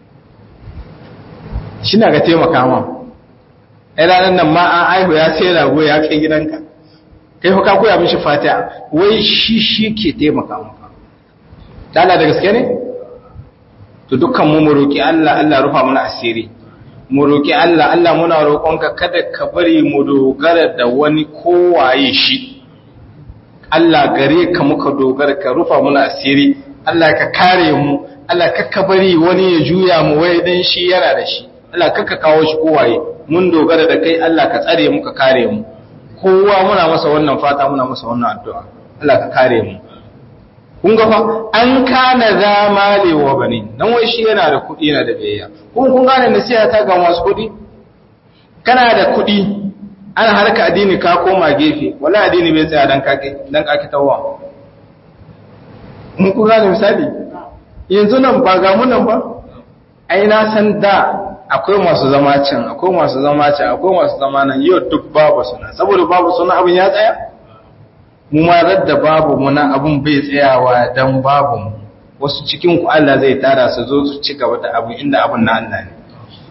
shi na ka taimaka ma ai ranar nan ma an aihu ya sai rago ya kai gidanka kai fa ka koya mishi fatiha wai shi shi ke taimaka maka dala da gaske ne to dukkan mu mu roki Allah Allah rufa mana asiri mu roki Allah Allah muna roƙonka kada ka bari mu dogara da wani kowaye shi Allah gare ka muka dogara ka rufa mana asiri Allah ka kare mu Allah ka bari wani ya juya mu wai dan shi yana da shi Allah ka kawo shi kowaye mun dogara da kai Allah ka tsare mu ka kare mu kowa muna masa wannan fata muna masa wannan addu'a Allah ka kare mu kun ga fa an kana zamale wa bani dan wai shi yana da kuɗi yana da biyayya kun kun gane nasiha ta ga masu kuɗi kana da kuɗi ana harka addini ka koma gefe wala addini bai tsaya dan kake dan kake tawwa mun kun gane misali yanzu nan ba ga mu nan ba ai na san da akwai masu zama can akwai masu zama can akwai masu zama nan yau duk babu suna saboda babu suna abin ya tsaya mu ma radda babu muna abin bai tsayawa dan babu mu wasu cikin ku Allah zai tara su zo su ci gaba da abu inda abin na Allah ne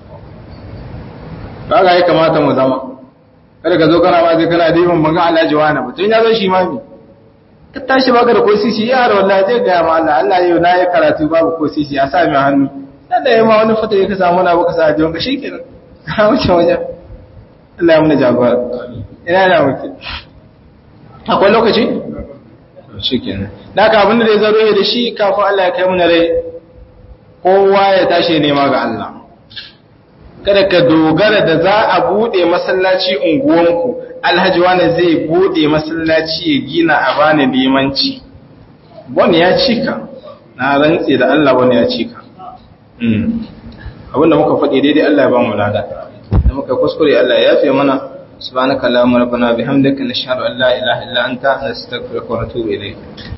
ba ga ya kamata mu zama kada ka zo kana ba zai kana diban manga Allah jawana ba tun ya zo shi ma mi ka tashi baka da ko sisi yaro wallahi zai ga ma Allah Allah yau na yi karatu babu ko sisi a sa mi hannu da ya ma wani fata ya ka samu na baka sa jiwon ka shi kenan ka wuce wajen Allah ya muna jagora ina da muke akwai lokaci shi kenan da ka abinda da ya zaro ya da shi kafin Allah ya kai muna rai kowa ya tashi nema ga Allah kada ka dogara da za a bude masallaci unguwanku alhaji wani zai bude masallaci ya gina a bani limanci wani ya cika na rantse da Allah wani ya cika abinda muka faɗi daidai Allah ya ba mu lada da muka kuskure Allah ya yafe mana subhanaka allahumma rabbana bihamdika nashhadu an la ilaha illa anta nastaghfiruka wa natubu ilayk